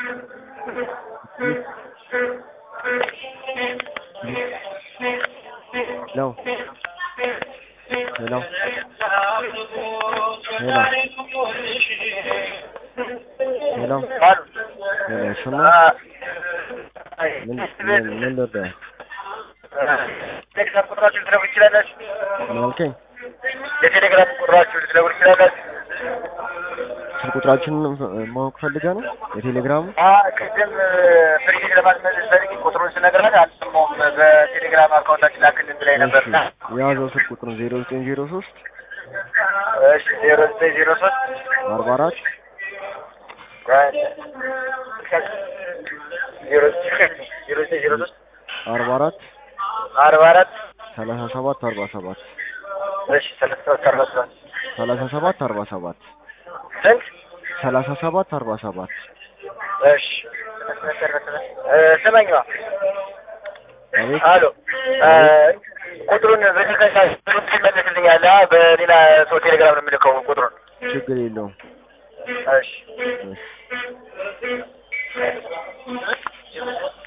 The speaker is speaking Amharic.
ሄሎ ሄሎ ሄሎ አሉ ሄሎ እሱና ምን ምን ምን ልርዳህ? ቴሌግራም ቁጥራችሁ ልትነግሩ ትችላላችሁ? ምን አልከኝ? የቴሌግራም ቁጥራችሁ ልትነግሩ ትችላላችሁ? ስልክ ቁጥራችንን ማወቅ ፈልገህ ነው? የቴሌግራሙ ቅድም ፍሪጅ ለማስመለስ ፈልጌ ቁጥሩን ስነግርህ አልሰማሁም። በቴሌግራም አካውንታችን ላክልን ብላኝ ነበር። እሺ የያዘው ስልክ ቁጥር ዜሮ ዘጠኝ ዜሮ ሶስት እሺ ዜሮ ዘጠኝ ዜሮ ሶስት አርባ አራት ዜሮ ዜሮ ዘጠኝ ዜሮ ሶስት አርባ አራት አርባ አራት ሰላሳ ሰባት አርባ ሰባት እሺ ሰላሳ ሰባት አርባ ሰባት ሰላሳ ሰባት አርባ ሰባት ስንት? ሰላሳ ሰባት አርባ ሰባት እሺ ስመኝዋ አቤት አሎ ቁጥሩን በተከታ ትመልስልኛለህ? በሌላ ሰው ቴሌግራም ነው የምልከው ቁጥሩን። ችግር የለውም እሺ እሺ